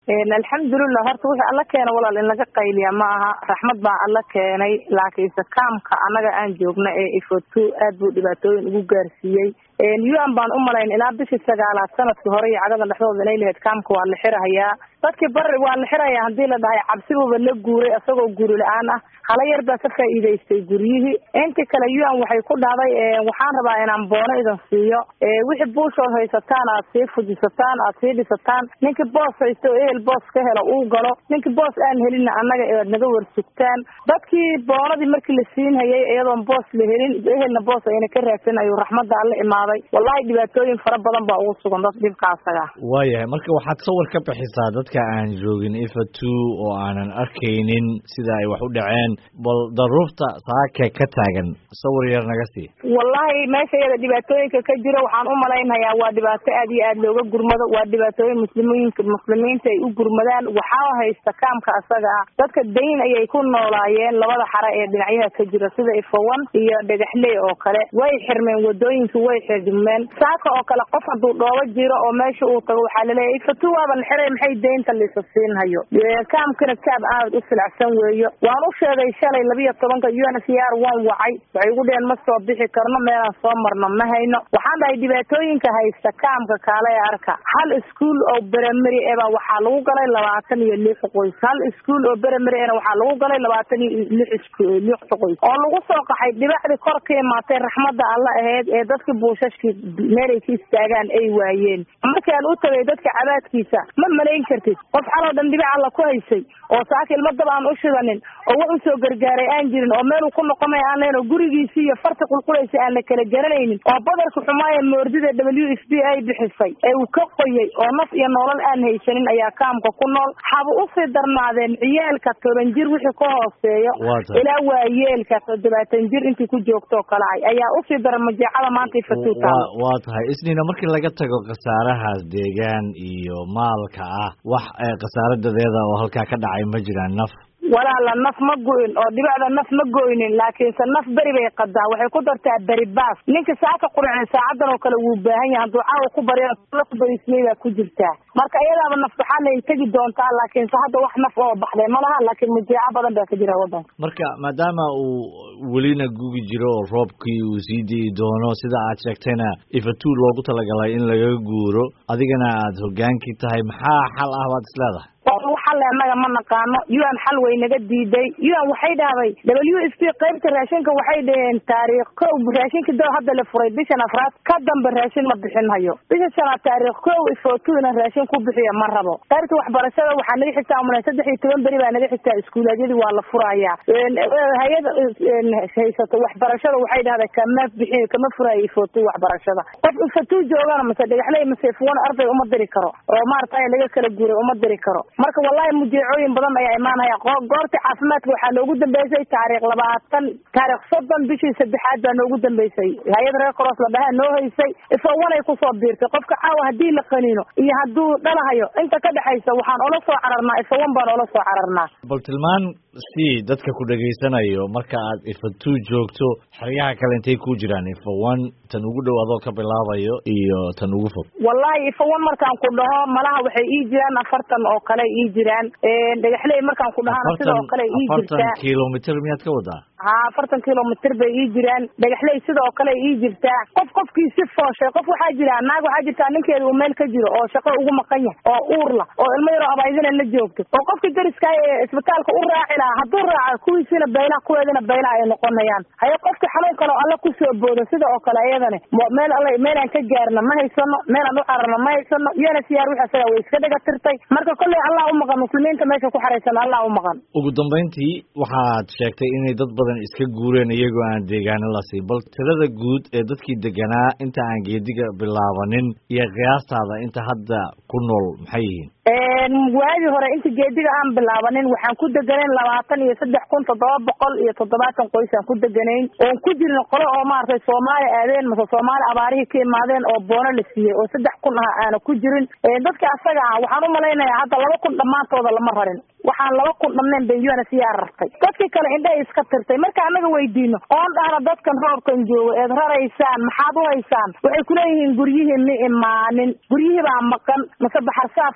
alxamdulilah horta wixii alla keena walaal in laga qayliya ma aha raxmad baa alla keenay laakiinse kaamka annaga aan joogna ee ifoto aad buu dhibaatooyin ugu gaarsiiyey un baan u malayn ilaa bishii sagaalaad sanadkii hore iyo cagada dhexdooda inay lahayd kaamka waa la xirahayaa dadkii bari waa la xirayaa hadii la dhahay cabsibuba la guuray isagoo guri la-aan ah hala yar baa ka faa'iidaystay guryihii intii kale un waxay ku dhahday waxaan rabaa inaan boono idin siiyo wixii buushood haysataan aad sii fujisataan aad sii dhisataan ninkii boos haysto o ehel boos ka helo uu galo ninkii boos aan helinna annaga aad naga warsugtaan dadkii boonadii markii la siinhayay iyadoon boos la helin ehelna boos ayna ka raadsan ayuu raxmadda alla imaaday wallahi dhibaatooyin fara badan baa ugu sugan dad dhibka asaga waayahay marka waxaad sawir ka bixisaa dadka aan joogin ifa two oo aanan arkaynin sida ay wax u dhaceen bal daruurta saaka ka taagan sawir yar naga sii wallahi meesha iyada dhibaatooyinka ka jiro waxaan u malaynayaa waa dhibaato aad iyo aad looga gurmado waa dhibaatooyin muslimiinka muslimiinta ay u gurmadaan waxaa haysta kaamka asaga ah dadka dayn ayay ku noolaayeen labada xare ee dhinacyaha ka jira sida ifowan iyo dhagaxley oo kale way xirmeen wadooyinka way xirmeen saaka oo kale qof hadduu dhoobo jiro oo meesha uu tago waxaa laleeyahay ifatu waaba la xiray maxay daynta liisa siinhayo kaamkana kaab aad u silacsan weeyo waan u sheegay shalay labiyo tobanka u n c r waan wacay waxay ugu dheheen ma soo bixi karno meelaan soo marno ma hayno waxaan dhahay dhibaatooyinka haysta kaamka kaale ee arka hal iskuol oo beremeri eba waxaa lagu galay labaatan iyo lix qoys hal iskuol oo beremeri ena waxaa lagu galay labaatan iyo lix lix qoys oo lagu soo qaxay dhibacdii kor ka imaatay raxmadda alla aheyd ee dadkii buushashkii meelay ka istaagaan ay waayeen markaan u tagay dadka cabaadkiisa ma malayn kartid qof xaloo dhan dhibac alla ku haysay oo saaka ilma dab aan u shidanin oo wax usoo gargaaray aan jirin oo meeluu ku noqonay aan leyn oo gurigiisii iyo farta qulqulaysa aan la kala garanaynin oo badarka xumaaya moordida w f b ay bixisay ee uu ka qoyay oo naf iyo nolol aan haysanin ayaa kaamka ku nool haba usii darnaadeen ciyaalka toban jir wixii ka hooseeyo ilaa waayeelka toddobaatan jir intii ku joogtoo kale ay ayaa usii daran majeecada maanta ifatuuta waa tahay isniina markii laga tago khasaarahaas deegaan iyo maalka ah wax khasaaro dadeeda oo halkaa ka dhacay ma jiraan naf walaala naf ma goyn oo dhibacda naf ma goynin laakiinse naf beri bay qadaa waxay ku dartaa beri baas ninka saaka qurcin saacadan oo kale wuu baahan yahay hadduu caawa ku barya ku barismay baa ku jirtaa marka iyadaaba naf waxaanay tegi doontaa laakiinse hadda wax naf oo baxday ma laha laakiin mujeeco badan baa ka jira waddanka marka maadaama uu welina gugi jiro oo roobkii uu sii di'i doono sida aad sheegtayna ifatuu loogu talagalay in laga guuro adigana aad hogaankii tahay maxaa xal ah baad isleedahay xal annaga ma naqaano un xal way naga diiday un waxay dhahday w f p qaybta raashinka waxay dhaheen taariikh kow raashinka doo hadda la furay bishan afraad ka dambe raashin ma bixin hayo bisha shanaad taariikh kow ifotu ina raashin ku bixiya ma rabo qaybta waxbarashada waxaa naga xigtaa umala saddex iyo toban beri baa naga xigtaa iskuulaadyadii waa la furayaa hay-ada haysato waxbarashada waxay dhahday kama bixi kama furayo ifotu waxbarashada qof ifotu joogana mase dhagaxley mase ifuwan arday uma diri karo oo maaragtay laga kala guuray uma diri karo marka wallahi mujeecooyin badan ayaa imaanaya goorta caafimaadka waxaa noogu dambeysay taariikh labaatan taarikh soddon bishii saddexaad baa noogu dambeysay hay-ad reer cross la dhahaa noo haysay ifowanay kusoo biirtay qofka caawa haddii la qaniino iyo hadduu dhalahayo inta ka dhexaysa waxaan ola soo cararnaa ifowan baan ola soo cararnaa bal tilmaan si dadka ku dhegaysanayo marka aad ifatuu joogto xeryaha kale intay ku jiraan ifowan tan ugu dhow adoo ka bilaabayo iyo tan ugu fog wallahi ifowan markaan ku dhaho malaha waxay ii jiraan afartan oo kale ii jiraan dhagaxley markaan ku dhahana sidoo kale ii jirtaa afartan kilomitr miyaad ka wadaa ha afartan kilomitr bay ii jiraan dhagaxley sidoo kale ii jirtaa qof qofkii si fooshay qof waxaa jira naag waxaa jirtaa ninkeeda uu meel ka jiro oo shaqo ugu maqan yahay oo uurla oo ilmo yaroo abaydina la joogto oo qofkii dariska ee isbitaalka u raaci lahaa hadduu raaca kuwiisina baylaha kuweedina baylaha ay noqonayaan haye qofka xanuun kale oo alla kusoo boodo sida oo kale iyadani meel alla meelaan ka gaarna ma haysano meelaan u cararna ma haysano iyana siyaar wix asaga way iska dhiga tirtay marka kolley allah u maqan muslimiinta meesha ku xaraysan allah u maqan ugu dambayntii waxaad sheegtay inay dad badan iska guureen iyagoo aan deegaano la siin bal tirada guud ee dadkii deganaa inta aan geediga bilaabanin iyo qiyaastaada inta hadda ku nool maxay yihiin waagii hore inta geediga aan bilaabanin waxaan ku deganayn labaatan iyo saddex kun toddoba boqol iyo toddobaatan qoys aan ku deganayn oon ku jirin qolo oo maaragtay soomaali aadeen mase soomaali abaarihii ka imaadeen oo boono la siiyey oo saddex kun ah aana ku jirin dadka asaga ah waxaan u malaynayaa hadda laba kun dhammaantooda lama rarin waxaan laba kun dhamneen bay un c r rartay dadkii kale indhahay iska tirtay marka annaga weydiino oon dhahna dadkan roobkan joogo eed raraysaan maxaad u haysaan waxay kuleeyihiin guryihii ma imaanin guryihii baa maqan mase baxar saafaa maqan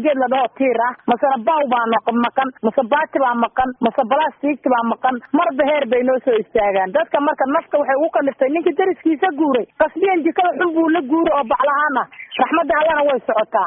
geed la dhaho tiir ah masena baw baa maqan mase baati baa maqan mase balastiigti baa maqan marba heer bay noo soo istaagaan dadka marka nafta waxay ugu kaliftay ninkii dariskiisa guuray qasbiyan jikada xun buu la guuray oo baclahaan ah raxmadda allana way socotaa